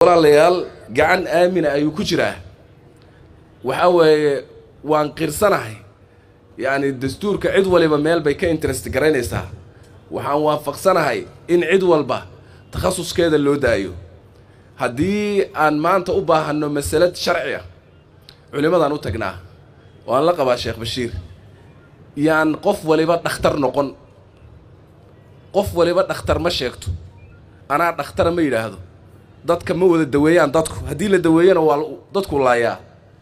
walaalayaal gacan aamina ayuu ku jiraa waxaa weeye waan qirsanahay yacni dastuurka cid waliba meel bay ka interest garaynaysaa waxaan waafaqsanahay in cid walba takhasuskeeda loo daayo haddii aan maanta u baahanno masalad sharci ah culimmadaan u tagnaa waan la qabaa sheekh bashiir yaan qof waliba dhakhtar noqon qof waliba dhakhtar ma sheegto anaa dhakhtara ma yidhaahdo dadka ma wada daweeyaan dadku haddii la daweeyana waa dadku laayaa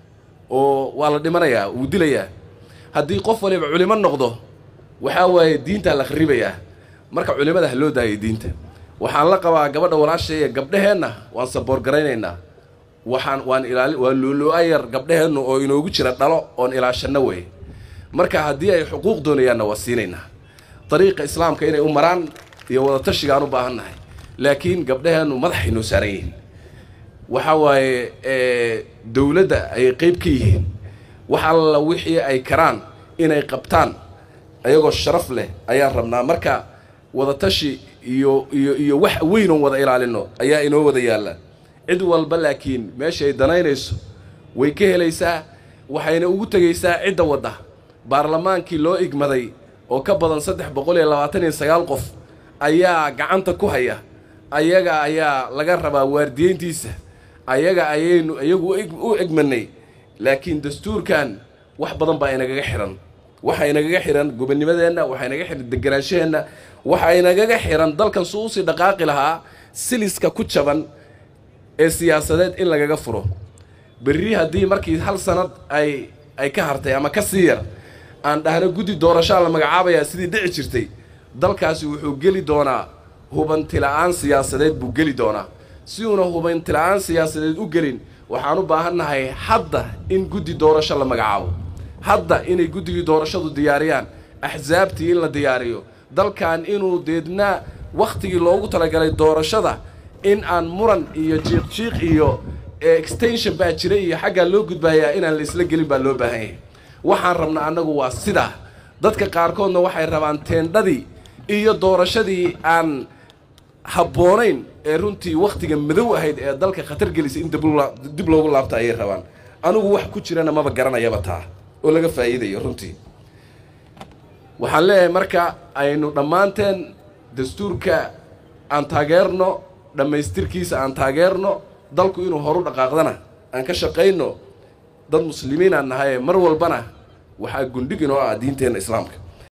oo waa la dhimanayaa wuu dilayaa haddii qof waliba culimo noqdo waxaa waaye diintaa la kharibayaa marka culimmada ha loo daayay diinta waxaan la qabaa gabadha walaashaya gabdheheenna waan saboorgaraynaynaa waxaan waan ilaali waan loolo-ayar gabdheheennu oo inoogu jira dhalo oon ilaashanno weeye marka haddii ay xuquuq doonayaanna waa siinaynaa dariiqa islaamka inay u maraan iyo wadatashigaan u baahan nahay laakiin gabdheheennu madaxay noo saaran yihiin waxaa waaye dowladda ayay qeyb ka yihiin wax alla wixii ay karaan inay qabtaan ayagoo sharaf leh ayaan rabnaa marka wadatashi iyo iyo iyo wax weyn oon wada ilaalino ayaa inoo wada yaalla cid walba laakiin meesha ay danaynayso way ka helaysaa waxayna ugu tegaysaa cidda wadda baarlamaankii loo igmaday oo ka badan saddex boqol iyo labaatan iyo sagaal qof ayaa gacanta ku haya ayaga ayaa laga rabaa waardiyeyntiisa ayaga ayaynu iyagu u egmanay laakiin dastuurkan wax badan baa inagaga xihan waxa inagaga xihan gobonnimadeenna waxa inaga xihan degenaanshaheenna waxa inagaga xihan dalkan su usii dhaqaaqi lahaa siliska ku jaban ee siyaasadeed in lagaga furo berri haddii markii hal sanad ay ay ka hartay ama ka sii yar aan dhahno guddi doorashaa la magacaabayaa sidii dhici jirtay dalkaasi wuxuu geli doonaa hubantila'aan siyaasadeed buu geli doonaa si uuna hubantila'aan siyaasadeed u gelin waxaan u baahannahay hadda in guddi doorasho la magacaabo hadda inay guddigii doorashadu diyaariyaan axsaabtii in la diyaariyo dalkan inuu deedna wakhtigii loogu talagalay doorashada in aan muran iyo jiiq-jiiq iyo extension baa jira iyo xaggaa loo gudbaayaa inaan la isla gelin baa loo baahan yahay waxaan rabnaa annagu waa sidaa dadka qaarkoodna waxay rabaan teendhadii iyo doorashadii aan habboonayn ee runtii wakhtiga madow ahayd ee dalka khatar gelisay in dib loogu laabta ayay rabaan anigu wax ku jirana maba garanayaba taa oo laga faa'iidayo runtii waxaan leeyahay marka aynu dhammaanteen dastuurka aan taageerno dhammaystirkiisa aan taageerno dalku inuu horu dhaqaaqdana aan ka shaqayno dad muslimiin aan nahay mar walbana waxaa gundhig inoo ah diinteenna islaamka